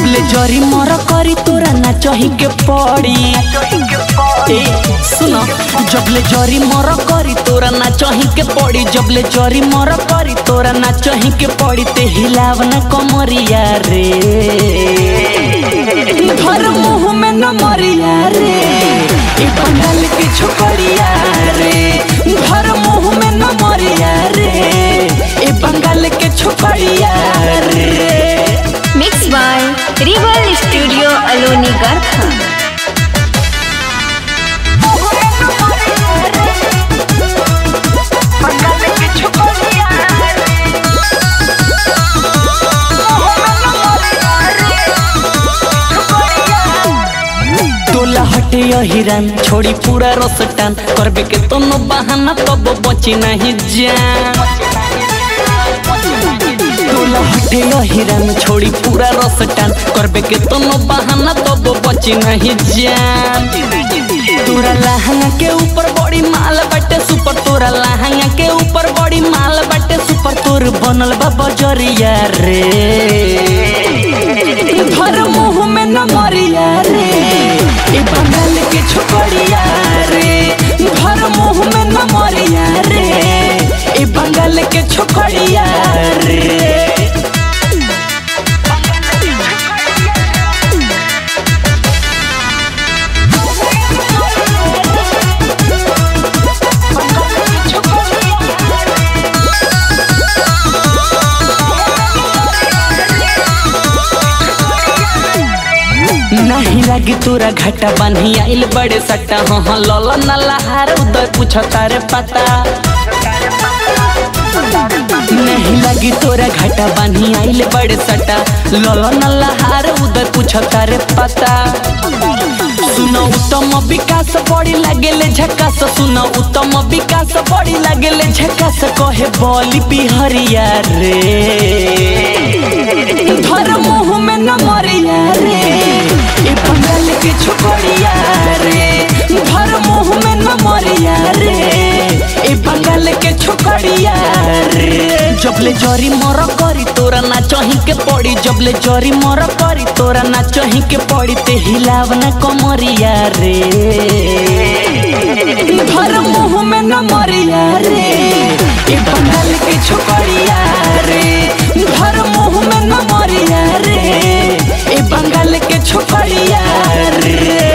जबले जरी मर करी तोरा ना चही के पड़ी ए सुनो जबले जरी मर करी तोरा ना चही के पड़ी जबले जरी मर करी तोरा ना चही के पड़ी ते हिलाव ना कमरिया रे घर मुंह में न मरिया रे ई बंगाल की छोकरिया रे घर मुंह में न मरिया रे ई बंगाल के छोकरिया रे मिक्स बाय रिवल स्टूडियो अलोनी गरखा तोला हटे हिरन छोड़ी पूरा रसटान करबे के तोनो बहाना तब बची नहीं जान तोला हटे हिरन छोड़ी पूरा रसटान करबे के तोनो बहाना तब बची नहीं जान तोरा लहंगा के ऊपर बड़ी माल बाटे सुपर तोरा लहंगा के ऊपर बड़ी माल बाटे सुपर तोर बनल बा बजरिया रे घर मुंह में न मरिया रे ई बंगाल के छोकरिया रे घर मुंह में न मरिया रे ई बंगाल के छोकरिया रे नहीं लगी तोरा घाटा बान्ही आइल बड़े सट्टा हाँ हाँ लल नल्लाहार उदय पूछ तारे पता नहीं लगी तोरा घाटा बान्ही आइल बड़े सट्टा लल नल्लाहार उदय पूछ तारे पता सुनो उत्तम विकास बड़ी लागेले झकास सुनो उत्तम विकास बड़ी लागेले झकास कहे बोली बिहरिया रे धर मुंह में न मरिया रे ई बंगाल के छोकरिया रे धर मुंह में न मरिया रे ई बंगाल के छोकरिया रे जबले जरी मर करी तोरा ना चही के पड़ी जबले जरी मर करी तोरा ना चही के पड़ी ते हिलाव ना कमरिया रे धर मुंह में न मरिया रे ई बंगाल के छोकरिया रे धर मुंह में न मरिया रे ई बंगाल के छोकरिया रे